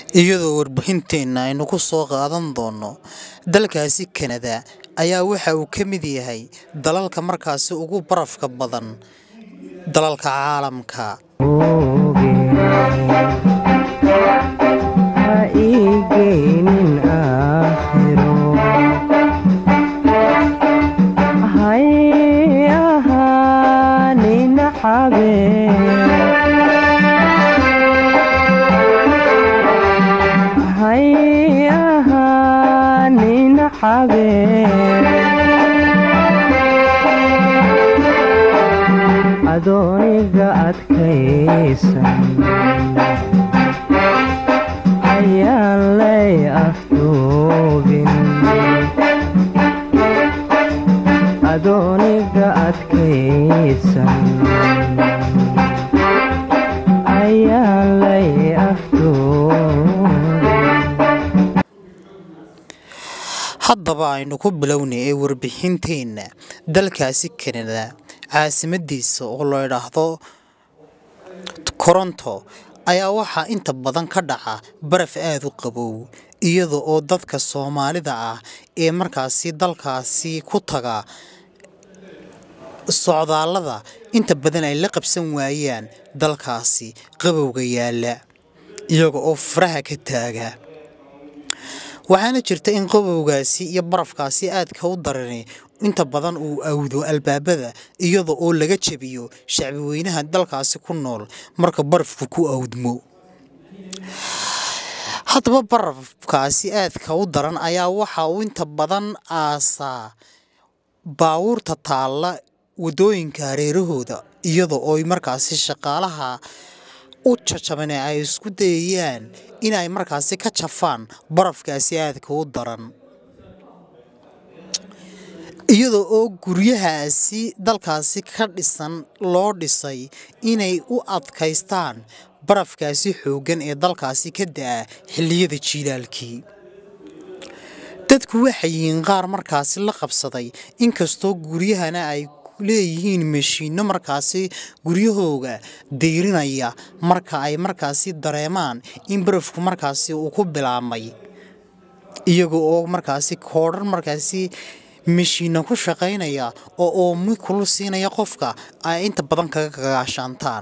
iyadoo warbixinteenna aynu ku soo qaadan doono dalkaasi kanada ayaa waxa uu ka mid yahay dalalka markaasi ugu barafka badan dalalka caalamka adooniga adkaysan ayaan lay afduubin adooniga adkaysan ayaan lay afduubin haddaba aynu ku bilownay ee warbixinteenna dalkaasi kanada caasimadiisa oo la idhaahdo koronto ayaa waxaa inta badan ka dhaca baraf aada u qabow iyada oo dadka soomaalida ah ee markaasi dalkaasi ku taga socdaallada inta badan ay la qabsan waayaan dalkaasi qabowga yaalla iyaga oo faraha ka taaga waxaana jirta in qabowgaasi iyo barafkaasi aadka u darani inta badan uu awdo albaabada iyada oo laga jebiyo shacbi weynaha dalkaasi ku nool marka barafku ku awdmo haddaba barafkaasi aadka u daran ayaa waxa uu inta badan aasaa baawuurta taalla waddooyinka hareerahooda iyada oo markaasi shaqaalaha u jajabane ay isku dayayaan inay markaasi ka jafaan barafkaasi aadka u daran iyada oo guryahaasi dalkaasi ka dhisan loo dhisay inay u adkaystaan barafkaasi xooggan ee dalkaasi ka da'a xilliyada jiilaalkii dadku waxay yihiin qaar markaasi la qabsaday inkastoo guryahana ay leeyihiin mashiinno markaasi guryahooga dayrinaya marka ay markaasi dareemaan in barafku markaasi uu ku bilaabmay iyaga oo markaasi koodhan markaasi mashiinna ku shaqaynaya oo oomi kulu siinaya qofka ay inta badan kaga gagaashaantaan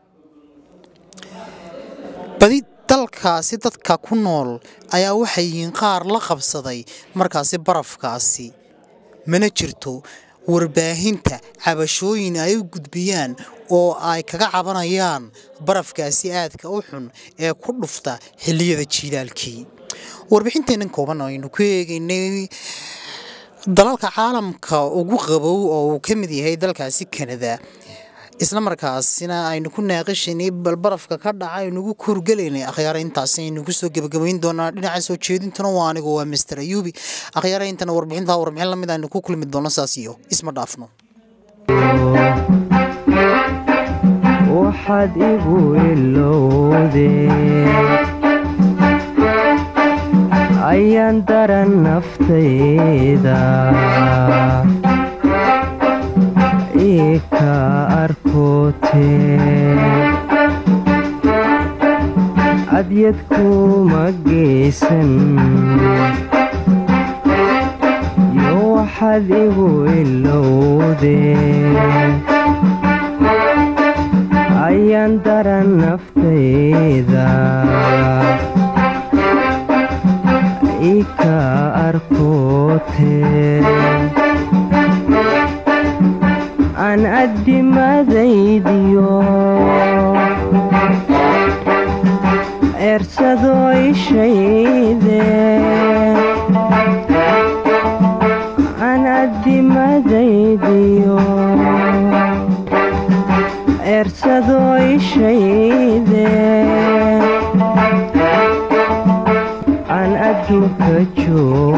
badi dalkaasi dadka ku nool ayaa waxay yihiin qaar la qabsaday markaasi barafkaasi mana jirto warbaahinta cabashooyin ay u gudbiyaan oo ay kaga cabanayaan barafkaasi aadka u xun ee ku dhufta xilliyada jiilaalkii warbixinteennan kooban aynu ku eegaynay dalalka caalamka ugu qabow oo uu ka mid yahay dalkaasi kanada isla markaasina aynu ku naaqashaynay bal barafka ka dhaca aynugu kurgelaynay akhyaara intaasi aynu kusoo gebagabayn doonaa dhinaca soo jeedintuna waa anigu waa master ayuubi akhyaara intana warbixintaa warbixin lamid aynu ku kulmi doono saas iyo isma dhaafno waxaad igu ilowdee ayaan daran naftayda ika arkotee adyad kuma geysan yo waxaad igu ilowdee ayaan daran naftayda ika arkotee aan addimadaydiyo eersadoo ishayde aan addimadaydiyo eersadoo ishayde aan adduunka joog